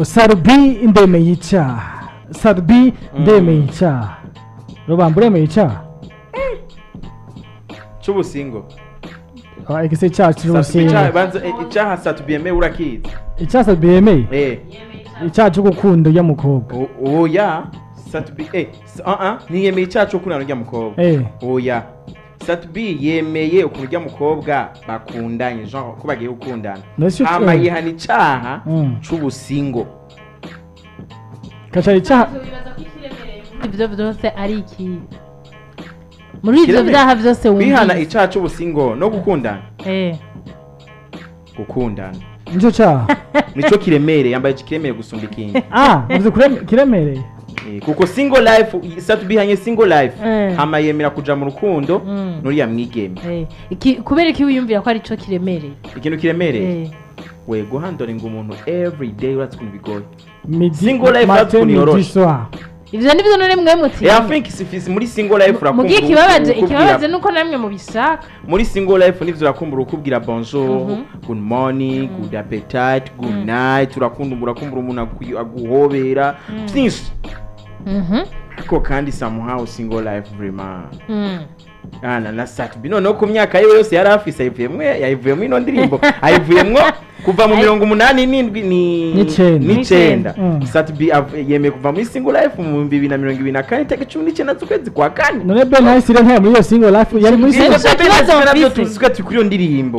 ngo sarubi ndemeye icyaha sarubi ndemeye icyaha rubamba uremeye icyaha cy'ubusingo Ah, igise icyaha Satubi icyaha- cy'ubusinga banza eh, icyaha satubi yemewe urakizi icyaha sarubi yemeye eh icyaha cyo gukunda ujya mukobwa O- oya satubi eh s- ah ah ntiyemeye icyaha cyo kunana urya mukobwa eh oya satubi yemeye ukuntu urya mukobwa bakundanye genre ko bagiye gukundana Nacyo hama cyo- yihana icyaha Mm. c'ubusingo kacara icyaha ibyo byose ari iki muri ibyo Kireme- byaha byose kwihana wumvise icyaha c'ubusingo no gukundana Eh, gukundana nicyo cyaha nico kiremereye yambaye kiremereye gusumba ikindi ah uzi kurem- kiremereye Eh, kuko single life satubi hanye single life Eh. hama yemera kuja mu rukundo Mm. nuriya mwigeme eh. Iki- kubera iki wiyumvira ko ari cyo kiremereye ikintu kiremereye Eh, we guhandoringa umuntu every day uratse ukuntu bigoye midi Single life matin, that's ukuntu midi, yoroshe. soir. ivyo nibyo none mwe muti Eh, I think sifisi muri single life urakumva mugiye ikibabaje ukubwira- ikibabaje nuko namwe mubishaka muri single life nivyo urakumbura ukubwira bonjour Mhm. good morning good appetite good night urakumbura urakumbura umuntu agu- aguhobera byinshi Mhm. ariko kandi somehow single life vraiment Mm. ana na satubi noneho ku myaka yiwe yose yari afise ayivuyemwo yayivuyemo ino ndirimbo ayivuyemwo kuva mu Ay- mirongo umunani n'indwi ni- N'icenda. n'icenda Mm. satubi av- yemeye kuva muri single life mu bihumbi bibiri na mirongo ibiri na kane itariki cumi n'icyenda z'ukwezi kwa kane none ben hayisire ntaya muri iyo single life yari muri Single single Nicyo kibazo nabyo mfise. tuzi ko turi kuri iyo ndirimbo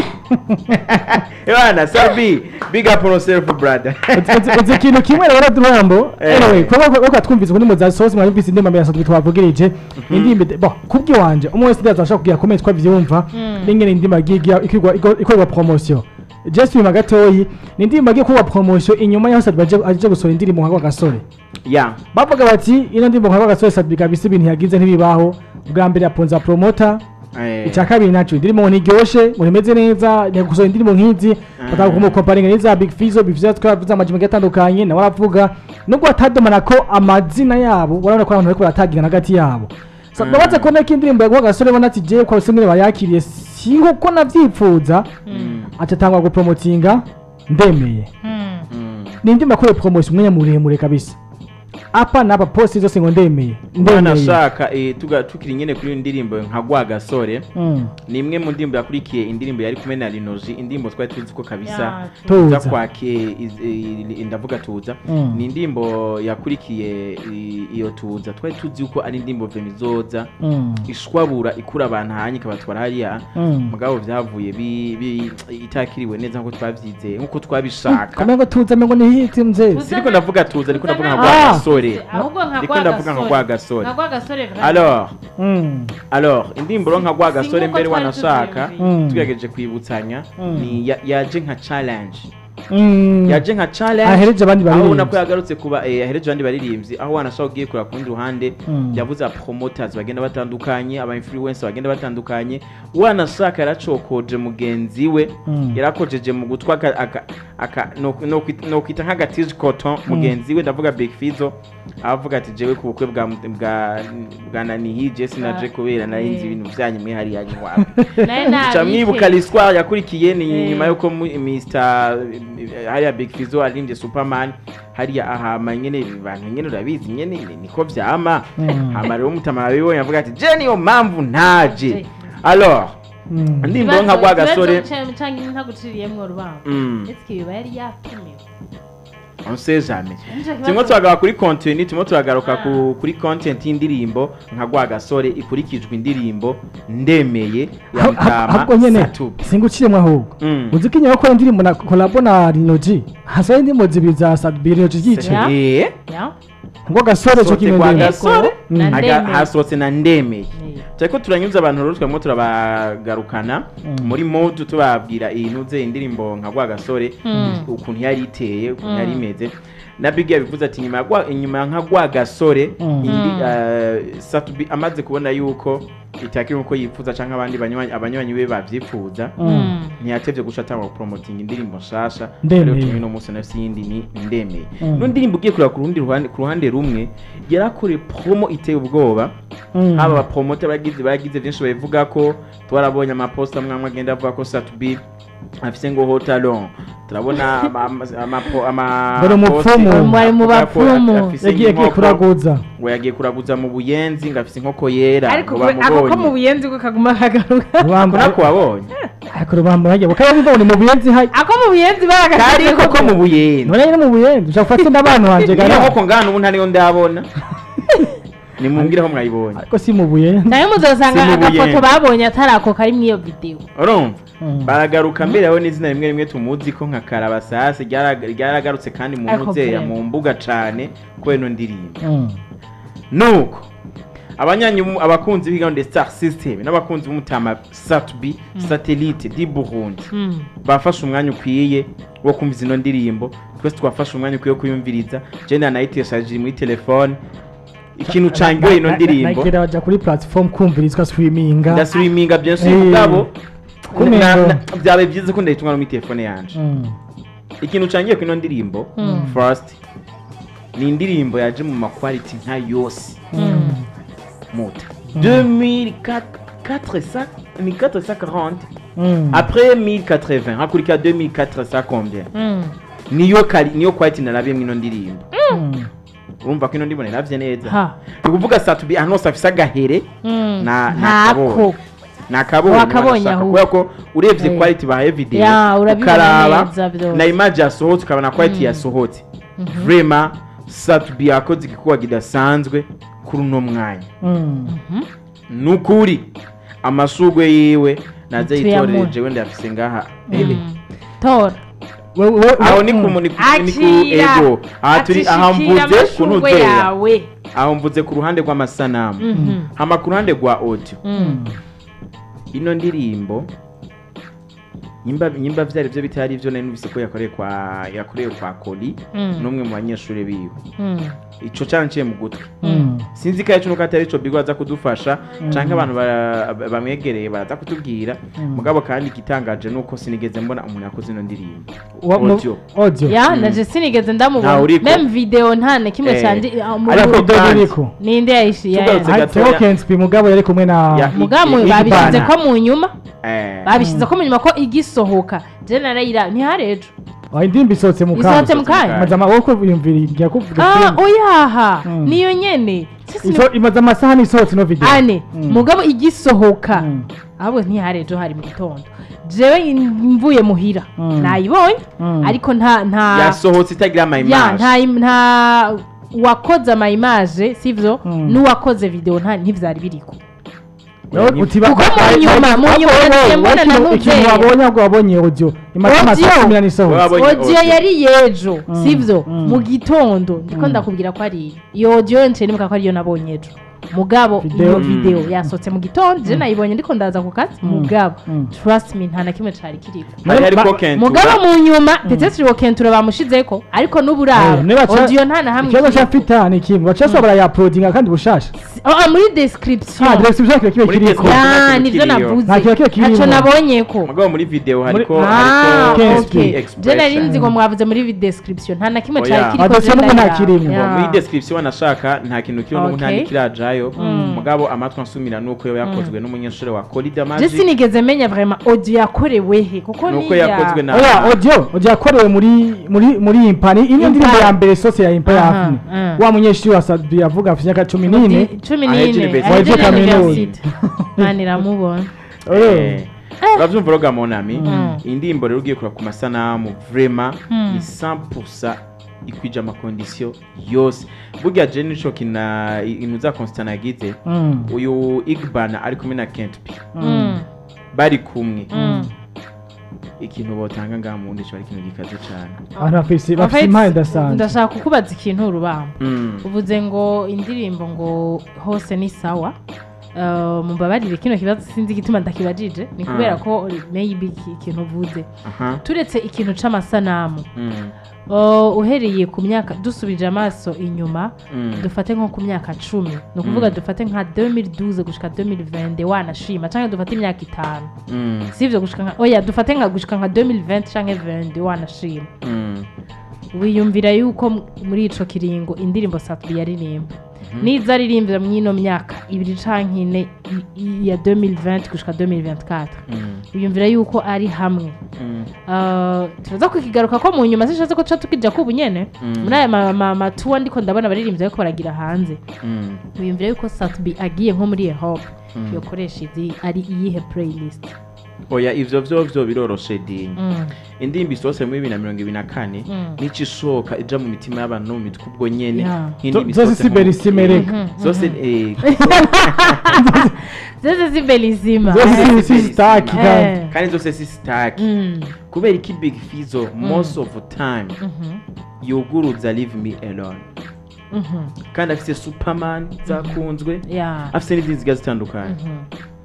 ebana sabi big up on yourself brother uzi ikintu kimwe rero durambo Eh. anyway kuba kuba twumvise ukuntu muza sosi mwabise indirimbo mbere yasohoka twavugirije indirimbo bo kubwi wanje umwe wese ndaza ashaka kugira comment kwa vyumva Mm. n'ingene indirimbo agiye ikigwa ikorwa promotion just nyuma gatoyi ni indirimbo agiye kuba promotion inyuma yaho Sadbi aje aje gusohora indirimbo nka gasore ya bavuga bati ino ndirimbo nka gasore Sadbi kabisa ibintu yagize ntibibaho bwa mbere yaponza promoter eh, icya kabiri naco indirimbo ntiryoshe ngo nimeze neza ni gusohora indirimbo nk'izi bakaba kumukomparinga n'iza big fizo big fizo twavuze amajambo agiye atandukanye nawe aravuga nubwo atadomana ko amazina yabo urabona ko abantu bariko baratagirana hagati yabo So, Mm. ndabaza ko nako indirimbo yaguha gasore bona ati jewe kwa rusengere bayakiriye si nkuko navyipfuza Mm. aca atangwa gupromotinga ndemeye Mm. mm. ni indirimbo yakorewe promotion umwanya muremure kabisa apa n'apa posti zose ngo ndemeye mwana ndemeye ashaka eh, tuga- tukiri nyene kuri iyo ndirimbo nka gwa gasore Mm. ni imwe mu ndirimbo yakurikiye indirimbo yari kumwe na rinoji indirimbo twari tuzi ko kabisa Ya, Tuza. tuza kwake iz- eh, ndavuga tuza Mm. ni indirimbo yakurikiye i- iyo tuza twari tuzi yuko ari indirimbo vemizoza Mm. ishwabura ikura abantu hanye ikabatwara hariya Mm. mugabo vyavuye bi- bi- itakiriwe neza nkuko twavyize nkuko twabishaka kamwe ngo tuza ngo nihiti mzee Tuza- siriko ndavuga tuza ariko ndavuga nka Tuza gwa Ah. gasore ahubwo nka Ndiko gwa ndavuga nka gasore. gwa gasore. nka gwa gasore vraiment. alors Mm. alors indirimbo ro nka gwa gasore nkuko mbere twari wanashaka tuvyumviye. Mm. tugerageje kwibutsanya Mm. ni ya- yaje nka challenge Mm. yaje nka challenge ahereje abandi aho ubona ko baririmbyi yagarutse kuba eh, yahereje abandi baririmbyi aho wanashaka ugiye kureba ku rundi ruhande Mm. yavuze aba promoters bagenda batandukanye aba influencers bagenda batandukanye wanashaka yaracokoje mugenzi we Mm. yarakojeje mu gutwa aka- aka- aka- no- no kwita- no kwita nk'agatije coton mugenzi we ndavuga big fizo avuga ati jewe ku bukwe bwa bwa bwa nanihije sinaje kubera nari nzi ibintu byanyu mwe hariya nywa Naye nabi Ca mwibuka ke. l'histoire yakurikiye ni Eh. nyuma yuko mu- Mr hariya Big Fizzo arimbye Superman hariya ahama nyene abantu nyene urabizi nyene ni- niko vyama Mm. hama rero mutama abibonye avuga ati je niyo mpamvu ntaje Ntaje. alors Mm. ndirimbo nka gwa gasore canke ntaguciriyemwo urubanza Mm. ese ibi yari yapimiwe on sait jamais Nico kibazo- turimo turagaruka kuri content turimo turagaruka ku- kuri content y'indirimbo nka gwa gasore ikurikijwe indirimbo ndemeye ya ahubwo mutama nyene Satubi singuciremwo ahubwo Mm. uzi ko inyuma gukora indirimbo na kolabo na rinoji hasohoye indirimbo zibiri za sadbi rinoji ryicaye Ya. Eh. Ya. ngo gasore cyo Sote kimwe kwa ndende gasore Mm. Na Aga- ndemeye. hasohotse na ndemeye Eh. turiko turanyuza abantu rero twamwo turabagarukana Mm. muri modu tubabwira iyi nuze indirimbo nka gwa gasore Mm. ukuntu yari iteye ukuntu Mm. yari imeze na big yabivuze ati nyuma ya gwa- inyuma ya nka gwa gasore Mm. indi Mm. eh, satubi amaze kubona yuko itakiri nkuko yifuza canke abandi banywanyi abanywanyi be bavyifuza Mm. ntiyatevye guca atanga promoting indirimbo nshasha Ndemeye. rero tumwe no munsi nafsi yindi ni ndemeye Mm. no ndirimbo ugiye kureba ku rundi ruhande ku ruhande rumwe yarakoreye promo iteye ubwoba Mm. haba abapromote bagize bagize byinshi babivuga ko twarabonye amaposta amwe amwe agenda avuga ko satubi afise ngo haut talon turabona ama- ama- amapo- ama- Mbere umupfumu. posti- Mwari mu avuga ko bapfumu. afise yagiye agiye inkoko, kuraguza ngo yagiye kuraguza mu buyenzi ngo afise inkoko yera ariko ngo we- ako ko mu bamubonye buyenzi bwo kaguma kagaruka rubamba nako wabonye ariko rubamba yagiye bakaba bibone mu buyenzi hayi ako mu buyenzi kari baragaze koko mu buyenzi none rero mu buyenzi ushaka gufata n'abantu wanje niyo gara nkoko ngana ubu ntariyo ndabona nimumbwire aho mwayibonye ariko si mu buyenzi nayo muzosanga Si mu agafoto buyenzi. babonye atari ako kari muri iyo videwo urumva Mm. baragaruka mbere yawe n'izina rimwe rimwe tumuzi ko nka karabasasi ryara- ryaragarutse kandi mu Ariko muzeya vrema. mu mbuga cane kubera ino ndirimbo Mm. nuko abanyanyi mu- abakunzi b'igahunda star system n'abakunzi b'umutama satb satellite di burundi Mm. bafashe umwanya ukwiye wo kumva izo ndirimbo twese twafashe umwanya ukwiye wo kuyumviriza jenda nayiteshaje muri telefone ikintu cangiwe ino Na- na- ndirimbo nagira baja kuri platform kumvirizwa streaminga ndaswiminga byinshi Eh. mugabo Kumengo. na- na- byabaye byiza ko ndayitunga no muri telefone yanje Mm. ikintu cangiye ku ino ndirimbo Mm. first ni indirimbo yaje mu makwaliti nka yose Mm. muta 2400 ni 440 Mm. après 1080 hakurikira 2400 combien Mm. niyo kari niyo quality narabiye mwino ndirimbo Mm. urumva ko ino ndirimbo naravye neza ha ni kuvuga satubi ahantu hose afise agahere Mm. Na- ntako nakabonye. nakabonye Wakabonye wanashaka, ahubwo. kubera ko urebye Eh. quality bahaye video Ya, urabibona ukaraba neza byose. na image yasohotse ukabona quality Mm. yasohotse vrema satubi yakoze igikuba kidasanzwe kuri uno mwanya Mm. Mhm. nukuri amashugwe yiwe naze Tuyamuhe. yitoreje wenda yafise ngaha Mm. tora We- we- we- aho ni ku Mm. ni ku ni ku Akira. ego aha turi aha Atishikira mvuze ku amashurwe ntuzera yawe aho mvuze ku ruhande rw'amasanamu Mhm. hama ku ruhande rwa audio Mm. ino ndirimbo nyimba nyimba vyari byo bitari byo nari numvise ko yakoreye kwa yakoreye kwa Koli Mm. n'umwe mu banyeshuri biwe Mm. ico canciye mu gutwi Mm. sinzi ko ico atari ico bigo aza kudufasha canke abantu bara- bamwegereye baraza kutubwira mugabo kandi igitangaje nuko sinigeze mbona umuntu yakoze ino ndirimbo Wa- mu- audio audio ya Mm. naje sinigeze Ntawe ndamubona uriko. meme video nta na kimwe Eh. cyanje ah, mu- Ariko video kandi- biriko ninde yayishiye Tugarutse ya- gatoya. Tokenspi mugabo yari kumwe na Ya- mugamu Ig- babishyize Igbana. ko mu nyuma Eh, babishyize ko mu nyuma ko igisohoka je narayira ntihari ejo Ah, indirimbo isohotse mu isohotse kanya mu kanya imaze amaboko yumvira igiye kuvuga ah film. oyaha Mm. niyo nyene Sisi ni- Iso- imaze amasaha n'isohotse no video ane Mm. mugabo igisohoka Mm. ahubwo ntihari ejo hari mu gitondo jewe mvuye muhira Mm. nayibonye Mm. ariko nta nta yasohotse itagira ama ya image nta nta uwakoze ama image sivyo Mm. n'uwakoze video nta ntivyari biriko Rero Ni- utiba- Kuko mu ba- nyuma, ba- mu ba- nyuma ba- nagiye ba- mbona na ikintu- ikintu Nutella. wabonye ahubwo wabonye audio imaze Audio. amasaha cumi n'ane isohotse Wabonye audio audio. yari yejo Mm. sivyo Mm. mu gitondo ndiko Mm. ndakubwira ko ari iyo audio nce nibuka ko ariyo nabonye ejo mugabo Video. iyo Mm. video yasohotse mu gitondo je nayibonye ndiko ndaza ku kazi Mm. mugabo Mm. trust me nta na kimwe cari kiriko hari hariko Ba- kentura mugabo mu nyuma peut-être uwo kentura bamushizeko ariko n'uburaro Eh, niba ca- audio nta na hamwe ikibazo kiriko. cyafita ni kimwe baca bashobora barayapodinga kandi bushasha Ah, muri description ah direction kiba kiba Muri kiriko description. ya nta kintu nivyo kiriyo. navuze Nta kintu kiba kirimo. ntaco nabonyeko mugabo muri video hariko Muri- Ah, hariko Kenshi. okay. expression. je nari nzi ngo mwavuze muri vid description nta na kimwe Oya. cari kiriko Adasiyo je n'ubwo nta ndabira. kirimo. Ya. muri description wanashaka nta kintu kiriho n'ubu nta Okay. n'ikirajayo Mm. mugabo amatwi ansumira nuko yo yakozwe n'umunyeshuri wa Corida je Magic sinigeze menya vraiment audio yakorewe he kuko nuko niya- yakozwe na oya audio audio yakorewe muri muri muri impani ino ndirimbo Impani. ya mbere sose ya impa ya Aha, afne aha. wa munyeshuri wa Sadbi avuga afite imyaka cumi n'ine cumi Aheje n'ine university. aheje Aheje na kaminuza. university mani iramubona Eh, uravyumva roga monami Mm. indirimbo rero ugiye kureba ku masanamu vrema Mm. ni 100% ikwije amakondisiyo yose burya je nico kina ibintu za Constant yagize Mm. uyu Igbana ari kumwe na Kent P Mm, bari kumwe mm. ikintu botanga ngaha mu wundi cyo ari ikintu gikaze cane abantu bafise En bafise fait, impano idasanzwe ndashaka kukubaza ikintu urubamba Mm. uvuze ngo indirimbo ngo hose ni sawa Uh, mumbabarire kino kibazo sinzi igituma ndakibajije ni kubera Ah. ko maybe iki- ikintu uvuze aha turetse ikintu c'amasanamu Mm. uh, uhereye ku myaka dusubije amaso inyuma Mm. dufate nko ku myaka cumi ni ukuvuga Mm. dufate nka 2012 gushika 2020 wanashima canke dufate imyaka itanu Mm. sivyo gushika nka oya dufate nka gushika nka 2020 canke 20 wanashima Mm. wiyumvira yuko m- muri ico kiringo indirimbo Satbi yaririmba niza aririmbira mw'ino myaka ibiri canke ine i- i- ya 2020 gushika 2024 Mm. wiyumvira yuko ari hamwe Mm. Uh, turaza kukigaruka ko mu nyuma sishatse ko tuca tukija kubu nyene Mm. muri aya ma- ma- matuwa ndiko ndabona abaririmbyi bariko baragira hanze Mm. wiyumvira yuko satbi agiye nko muri ehope Mm. yokoresha izi ari iyihe playlist oya ivyo vyovyo biroroshe dini Mm. indirimbo isohotse muri bibiri na mirongo ibiri na kane Mm. nico isohoka ija mu mitima y'abantu no mu mitwe ubwo nyene Yeah. nk'indirimbo zose isohotse si mu- berisimereka Mhm. zose eh, zose si belisima Zose si- zose si berisimereka. staki Eh. kandi kandi zose si staki Mm. kubera iki big fizo most of the time Mhm. yuguruza leave me alone Mhm. kandi afise superman zakunzwe Yeah. afise n'izindi zigiye zitandukanye Mhm.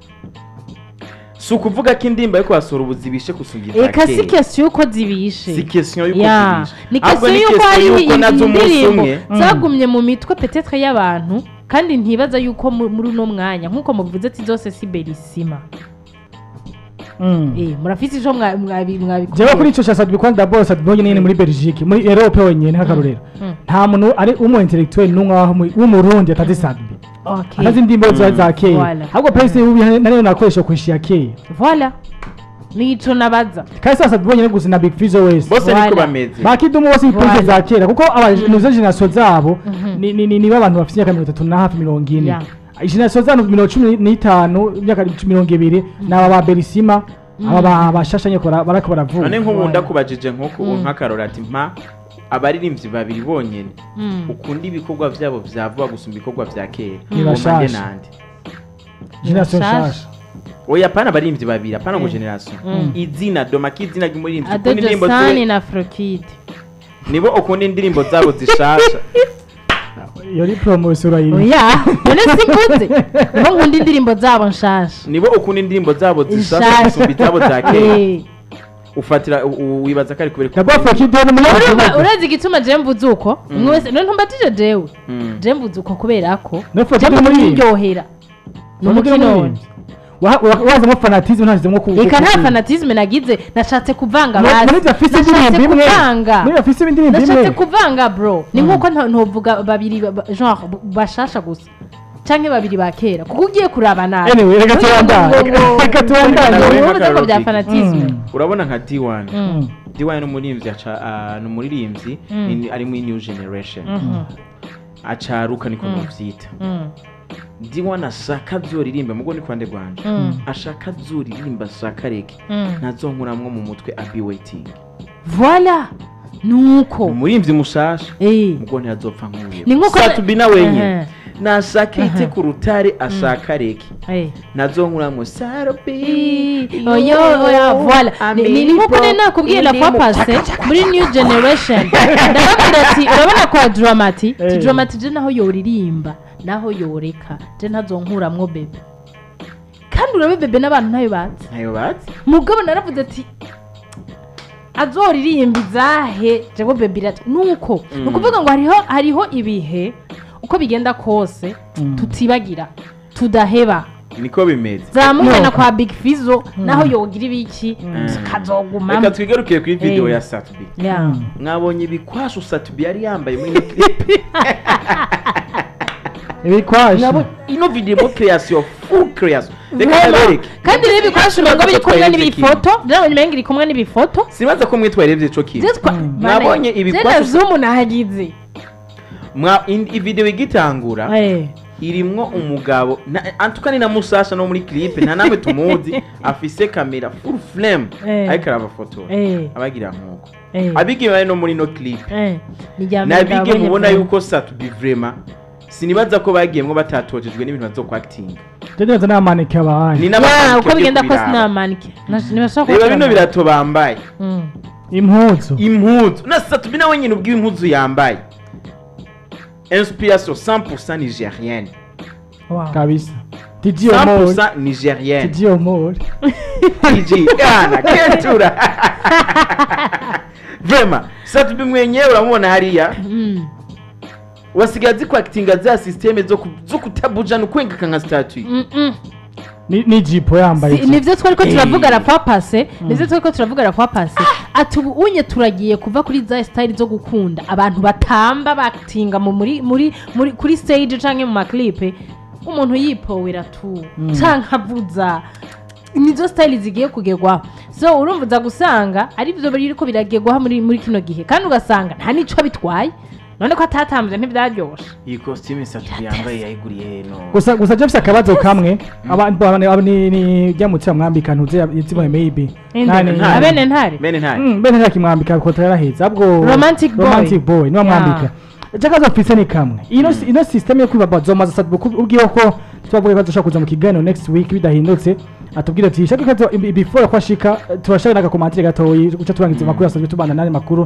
si ukuvuga ko indirimbo ariko wasura ubuzibishe gusungiza eka si kesiyo yuko zibishe si question yuko Ya. zibishe ni Ahubwo kesiyo yuko question hari yuko nazo umunsi indirimbo umwe zagumye mu mitwe petetre y'abantu kandi ntibaza yuko mu- muri uno mwanya nk'uko muvuze ati zose si belisima Mm. Eh, murafise ico mwa- mwabi- mwabikora jewe kuri ico ca sadbi kwanda bose sadbi nyene nyene muri belgique muri europe wenyene nk'akarorero Mm. nta muntu ari umu intellectuel n'umwe waho mu- w'umurundi atazi sadbi Okay. atazi indirimbo za za kera Voilà. ahubwo pese ubu nariyo nakoresha kuishi ya kera Voilà. nico nabaza kandi sasa sadbi wenyene gusa na big fizo wese bose Voilà. niko bameze bakidumu bose ipense Voilà. za kera kuko abanoze generasiyo zabo Mhm. ni- ni ni- nibo abantu bafite imyaka mirongo itatu na hafi mirongo ine Yeah. generasiyo zabo mirongo cumi n'itanu imyaka mirongo ibiri ni aba ba berisima aba ba- bashasha nyeko bara- barako baravuga none nk'ubu Voilà. ndakubajije nk'uko Mm. nk'akarora ati mpa abaririmbyi babiri bonyene Mm. ukunda ibikorwa vyabo vya vuba gusumba ibikorwa vya kera Ni Ngoma bashasha. nde nande generasiyo Bashasha. nshasha oya apana abaririmbyi babiri apana ngo Eh. generation Mm. izina domaka izina ry'umuririmbyi ukunda adojo indirimbo sani ziwe na frokid nibo ukunda indirimbo zabo zishasha iyo ni poromosiyo urayiri oya none simvuze nibo nkunda indirimbo zabo nshasha nibo ukunda indirimbo zabo zishasha Zishasha. gusumba izabo za kera Eh. ufatira u- u- wibaza ko ari kubera ko dabwa fakide ni Urumva- umunyagihugu urazi igituma je mvuze uko Mm. umwe wese none ntumbatije jewe Mm. je mvuze uko kubera ko No je Fakide mvuze muri iryohera ni umukino wazamo fanatisme ntazemo ku eka nta fanatisme nagize nashatse kuvanga muri basi ibyo afise nashatse indirimbo imwe kuvanga muri ibyo afise indirimbo nashatse imwe kuvanga bro ni Mm. nkuko nta- ntovuga babiri ba- ba- genre b- bashasha gusa canke babiri ba kera kuko ugiye kuraba nabi Anyway, reka tubandanye. Reka tubandanye. uvuze ko bya fanatisme Mm. urabona nka D1 Mm. D1 ni umuririmbyi aca ah, ni umuririmbyi Mm. ni- ari muri new generation Mhm. acaruka niko Mm. muvyita Mm. D1 ashaka azoririmba mugo ni kwande rwanje Mm. ashaka azoririmba ashaka reke Mm. ntazonkuramwo mu mutwe abi waiting voilà nuko umuririmbyi mushasha Eh. mugo ntiyazopfa nk'uyu Ni nkuko- satubina wenyene Ehe. nashaka ite Ehe. ku rutare ashaka reke Eh. ntazonkuramwo sarubi oyo oya voilà Ni- ni ni nkuko nari nakubwiye la fois passé muri new generation ndababwira ati urabona kwa dramati ti Eh. dramati je naho yoririmba naho yoreka je ntazonkuramwo bebe kandi urabe bebe n'abantu ntayo bazi ntayo bazi mugabo naravuze ati azoririmba izahe jewe bebe irati nuko Mm. ni ukuvuga ngo hariho hariho ibihe uko bigenda kose Mm. tutibagira tudaheba niko bimeze zamugana No. kwa big fizo naho yogira ibiki tukazogumamo reka twigarukiye kuri video Eh. ya satubi Yeah. Mm. mwabonye ibikwashu satubi yari yambaye muri ino clip ibikwashi Mwabonye ino video mo creation full creation reka Vraiment. ndabereke kandi rero ibikoresho Sibaza ngo biri ko kumwe twarebye n'ibifoto rero nyuma iri kumwe n'ibifoto sibaza ko mwe twarebye ico kintu Zitwa- Mm. Bana- Nabonye ibikoresho- zena zumu nahagize mwa in- i video igitangura Eh. irimwo umugabo na- antuka ni na musasha no muri clip nta namwe tumuzi afise kamera full flame Eh. ariko arabafotora Eh. abagira nkuko Eh. abige bari no muri no clip Eh. Ni irya mbere nabige ndabonye mubona vuba. yuko satubi vrema sinibaza ko bagiyemwo batatojejwe n'ibintu bazo kwakitinga neza n'amanike abaye ni Yeah, n'abamanike uko ugiye bigenda kose kubiraba. n'amanike ntibashobora reba bino birato bambaye impuzu impuzu na satubi nawe nyine ubwiwe impuzu yambaye inspiration 100% nigérienne kabisa tiji omori 100% nigérienne tiji omori TG Ghana Kentura Vrema satubi mwenyewe uramubona hariya wasigaye azi kwakitinga za systeme zo ku- zo kutabuja nukwengeka nka statue Ni- ni jipo yambaye Si- nivyo twariko Eh. turavuga la fois passé nivyo twariko turavuga la fois passé ati ubu unye turagiye kuva kuri za style zo gukunda abantu batamba batinga mu muri muri muri kuri stage canke mu maclipe umuntu yipowera tu canke avuza nizo style zigiye kugerwaho so urumva uza gusanga ari byo biriko biragerwaho muri muri kino gihe kandi ugasanga nta n'ico bitwaye none ko atatambuze ntibyaryoshe iyi costume satu yambaye yayiguriye no gusa gusa James akabazo kamwe abantu abantu ni ni ryamutse mwambika ntuze yitsimwe maybe Nani- Ntare. abene ntare bene ntari Mm, bene ntakimwambika kota yaraheze ahubwo Romantic boy. romantic boy niwe mwambika Yeah. jakazo mfise ni kamwe ino ino system yo kwibabaza maze satu ubwiye ko tubavuga ko dushaka kuza mu kiganiro next week bidahindutse atubwire ati shaka kazo ibi- before ko ashika turashaka n'agakomantere gatoyi guca turangiza amakuru asanzwe tubana n'andi makuru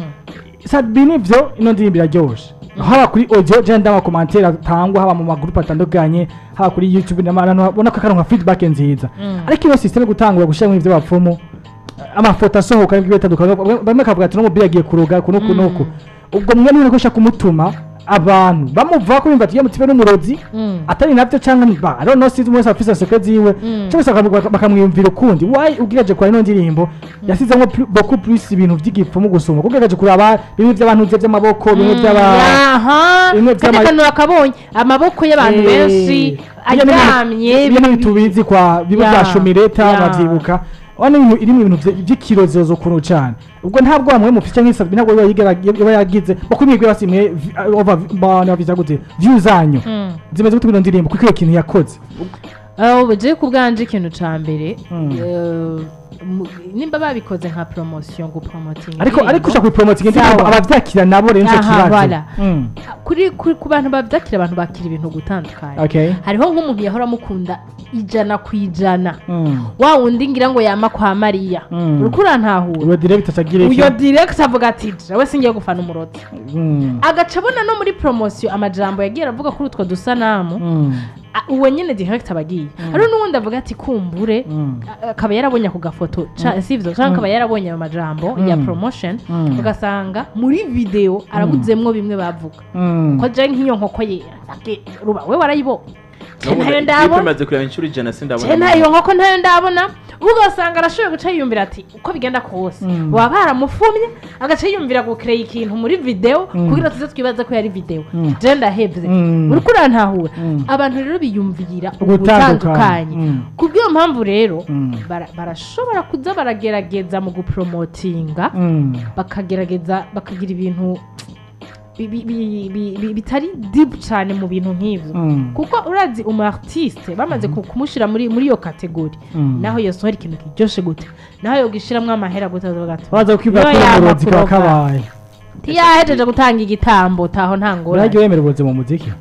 sabi nivyo ino ndirimbo iraryoshe haba kuri audio je ndaba komantere atangwa haba mu magroup atandukanye haba kuri youtube n'abantu babona ko akaronka feedback nziza ariko iyo system yo gutangura gushiramo ivyo bapfumu amafoto asohoka n'ibyo bitandukanye bamwe bakavuga ati n'umupira agiye kuroga kuno kuno uku ubwo mwe niba nashaka kumutuma abantu bamuva ko bimva tugiye mutibe n'umurozi atari nabyo cyangwa ba I don't know sinzi umwe afisa secret ziwe cyangwa se bakamu- bakamwiyumvira ukundi why ubwiraje kwa ino ndirimbo yasizemo plu- beaucoup plus ibintu by'igipfumu gusoma kubwiraje kuraba bimwe by'abantu bye by'amaboko bimwe by'aba aha bimwe kandi by'ama- akantu bakabonye amaboko y'abantu Eh, benshi bijya n'ibintu- aryamye bijya n'ibintu tubizi kwa bimwe Ya, bya shomireta ya. bavyibuka wana ibintu irimo ibintu vye- vy'ikirozezo kuntu cane ubwo ntabwo bamwe mufite canke isabi ntabwo biba yigera- biba yagize bakumigwe basimwe vi- uh, over bana bavuze gute view zanyu Mm. zimeze gute bino ndirimbo kuko iyo kintu yakoze Uh, je ku bwanje ikintu ca mbere Mm. uh, mu- nimba babikoze nka promotion gupromotinga ariko indirimbo, ariko ushaka kuyipromotinga indirimbo Sawa. abavyakira nabo rero nico Aha, kibazo voilà. Mm. kuri kuri- ku bantu bavyakira abantu bakira ibintu gutandukanye okay hariho nk'umuntu yahora amukunda ijana ku ijana Mm. wa wundi ngira ngo yama kwa mariya Mm. uriko urantahura uyo direct atagire uyo direct avuga ati jewe singiye gufana umurozi Mm. agaca abona no muri promotion amajambo yagiye aravuga kuri utwo dusanamu Mm. a- uwo nyene direct aba agiye hariho n'uwundi avuga ati kumbure Mm. a- akaba yarabonye ako gafoto ca- sivyo canke akaba yarabonye ayo majambo ya Mm. promotion Mm. ugasanga muri video arabuzemwo bimwe bavuga Mm. ko je nk'iyo nkoko yera ati, ruba we warayibonye Je N'ubu ntayo clip ndabona imaze kureba inshuro ijana je sindabona ntayo nkoko ntayo ndabona ugasanga arashoboye guca yiyumvira ati uko bigenda kose Mm. baba baramufumye agaca yiyumvira gukreye ikintu muri video Mm. kugira tuze twibaze ko yari video Mm. je ndahevye Mm. uriko urantahura Mm. abantu rero biyumvira Ugutandukanya. ubutandukanye Mm. kubw'iyo mpamvu rero Mm. bara- barashobora kuza baragerageza mu gupromotinga Mm. bakagerageza bakagira ibintu bi- bi- bi- bi- bi- bitari deep cyane mu bintu nk'ivyo Mm. kuko urazi umu artiste bamaze ku- kumushyira muri muri iyo kategori Mm. naho yosohora ikintu kiryoshe gute naho yogishyiramo amahera gute avuga ati baza kwibwira ko "Niyo yama umurozi kaba kuroga." kabaye ntiyahejeje gutanga igitambo taho nta ngorane urajya wemera uburozi mu muziki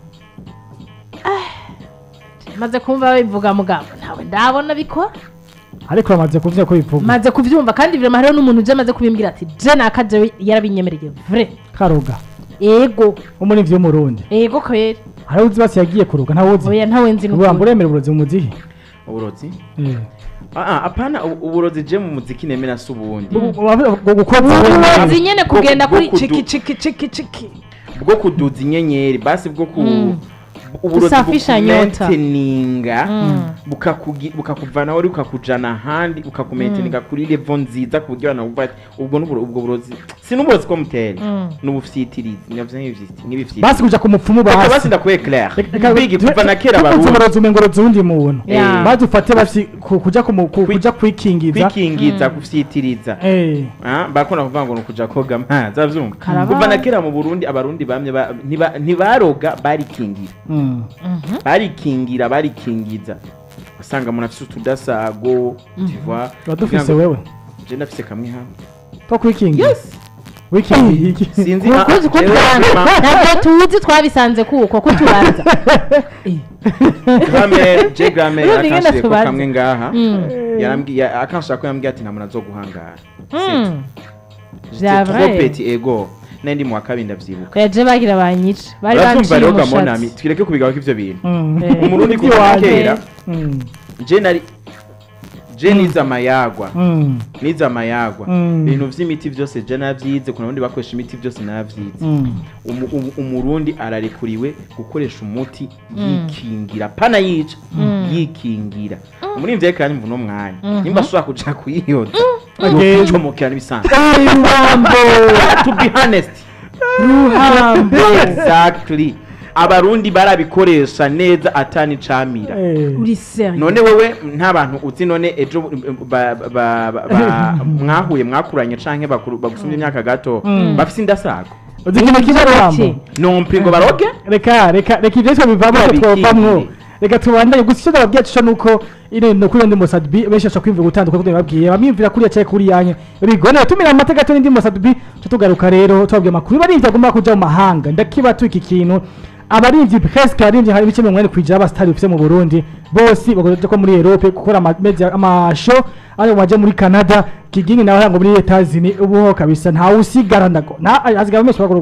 maze kumva bivuga mugabo ntawe ndabona bikora ariko bamaze kuvuga ko bivuga maze kubyumva kandi birema hariho n'umuntu uje amaze kubimbwira ati je nakaje yarabinyemereye vre karoga ego umurivyi w'umurundi ego kweri hariho uzi basi yagiye kuroga ntawe uzi oya ntawe nzi ubu n'ukuri uremera uburozi mu muziki uburozi Eh. Ah, ah, apana u- uburozi je mu muziki nemera si ubundi Bu- bu- bu- gukora uburozi nyene Bwo- kugenda bwo kuri kudu- ciki ciki ciki ciki bwo kuduza inyenyeri basi bwo ku Mm. uburozi Kusafisha nyota. bukumenteninga Mm. bukakugi- bukakuvana wari bukakujana ahandi bukakumenteninga kuri levo nziza ku buryo abantu bumva ati ubwo n'uburo- ubwo burozi si n'uburozi ko mutera Mm. n'ubufyitirizi navyo nk'ibifyiti- nk'ibifyitirizi basi kuja ku mupfumu Reka basi basi ndakuye clair Reka- bigi tu- kuva na kera tuvuze barundi uburozi umengo urozi uwundi muntu Yeah. maze ufate basi ku- kuja kumu- ku- Kwi- kuja kwikingiza kwikingiza gufyitiriza Eh. Ah, barakunda kuvuga ngo ni ukuja koga amazi avyumva Karabaye. kuva na kera mu burundi abarundi bamye ba- ntiba- ntibaroga barikingira Mm. Mhm. barikingira barikingiza usanga umuntu afise utudasago tiva tuba dufise wewe je ndafise kamwe hamwe two kwikingiza wikingiye iki sinzi Ku- ah, kuzi ko jewe tubanza vraiment, ntabwo tuzi twabisanze kuko ko tubanza grammaire je grammaire Urumva ingene akanshire ko tubanza. kamwe ngaha Mm. yarambwiye akanshira ko yambwiye ati nta muntu azoguhangara Mm. J'étais Vya trop vrai. petit ego nari mu wa kabiri ndavyibuka yaje bagira banyice bari uravyumva banciye rero gamonami umushatsi twireke kubigaho ivyo bintu Mm. Eh. umurundi Ivyo kuva waje. kera Mm. je nari je nize amayagwa Mm. nize amayagwa Mm. ibintu vy'imiti vyose je navyize kuna bundi bakoresha imiti vyose navyize Mm. Umu- umu- umurundi ararekuriwe gukoresha umuti yikingira pana yica yikingira muri mvye kandi mvuno mwanya nimba ashobora kuja kuyiyoza Okay. yocomokera n'ibisanzwe Ai, Ruhambo to be honest Ruhambo exactly abarundi barabikoresha neza atani camira Eh. uri serieux none wewe nta bantu uzi none ejo ba- ba- ba- ba- mwahuye mwakuranye canke bakuru- bagusumye imyaka gato Mm. bafise indasago uzi ikintu kimwe rambo nompi ngo baroge reka reka reka ibyo twese bivamo ko Babikingire. twovamwo reka tubandanye gusa icyo ndababwira cyo nuko ine no kuri ndi Mosadbi benshi bashaka kwimvira gutandukana kuko babwiye bamwimvira kuri yacaye kuri yanye bigone tumira amateka gato n'indi Mosadbi cyo tugaruka rero tubabwiye amakuru barivye agomba kuja mu mahanga ndakiba tu iki kintu abarimvyi presque abarimvyi hari ibice mirongo ine kwijana abasitari bifise mu Burundi bose bagoje ko muri Europe gukora ama media amasho ari waje muri Canada kigingi nawe ngo muri Etats Unis ubu ho kabisa nta usigara ndago nta azigaba menshi bakora